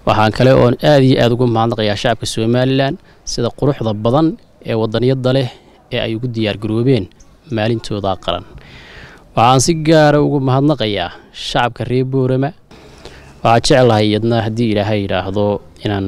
waxaan kale oon aad iyo aad ugu mahadnaqayaa shacabka somalilan sida quruxda badan ee wadaniyada leh ee ay ugu diyaargaroobeen maalintooda qaran waxaan si gaara ugu mahadnaqayaa shacabka reer boorama waxaa jeclahay iyadna haddii ilaahay yidhaahdo inaan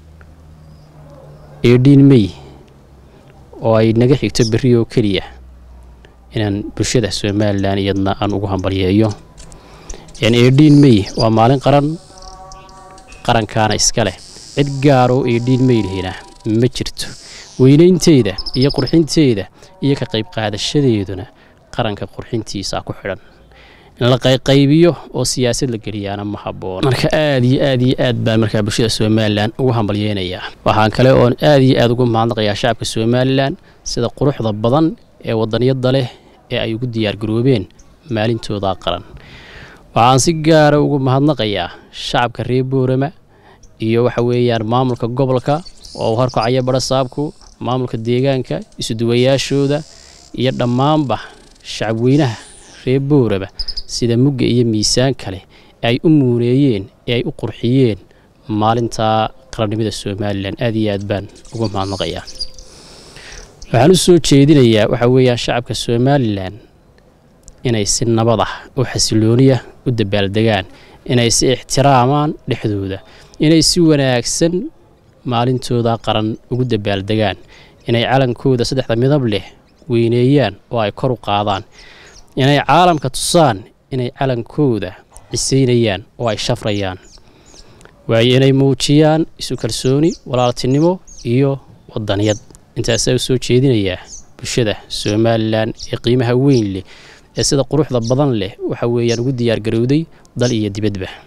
eedhiin mey oo ay naga xigto berri oo keliya inaan bulshada somalilan iyadna aan ugu hambalyeeyo eedhiin mey waa maalin qaran qarankaana iska leh cid gaaroo eedhiin meylhina ma jirto weynaynteeda iyo qurxinteeda iyo ka qayb qaadashadeeduna qaranka qurxintiisa ku xidhan in la qayqaybiyo oo siyaasad la geliyaana ma habboon marka aad iyo aad iyo aad baan markaa bulshada somalilan ugu hambalyeynayaa waxaan kale oon aad iyo aad ugu mahadnaqayaa shacabka somalilan sida quruxda badan ee wadaniyada leh ee ay ugu diyaargaroobeen maalintooda qaran waxaan si gaara ugu mahadnaqayaa shacabka reer boorama iyo waxa weeyaan maamulka gobolka oo horkacaya barasaabku maamulka deegaanka isuduwayaashooda iyo dhammaanba shacabweynaha reer boorama sida mugga iyo miisaan kale ee ay u muuneeyeen ee ay u qurxiyeen maalinta qarannimada somalilan aad iyo aad baan ugu mahadnaqayaa waxaan u soo jeedinayaa waxa weeyaan shacabka somalilan inay si nabad ah oo xasilooniya u dabaaldegaan inay si ixtiraamaan dhexdooda inay si wanaagsan maalintooda qaran ugu dabaaldegaan inay calankooda saddexda midab leh weyneeyaan oo ay kor u qaadaan inay caalamka tusaan inay calankooda cisaynayaan oo ay shafrayaan waayo inay muujiyaan isu kalsooni walaaltinimo iyo wadaniyad intaasaa u soo jeedinayaa bulshada somalilan ee qiimaha weyn leh ee sida quruxda badan leh waxa weeyaan ugu diyaargarowday dal iyo dibadba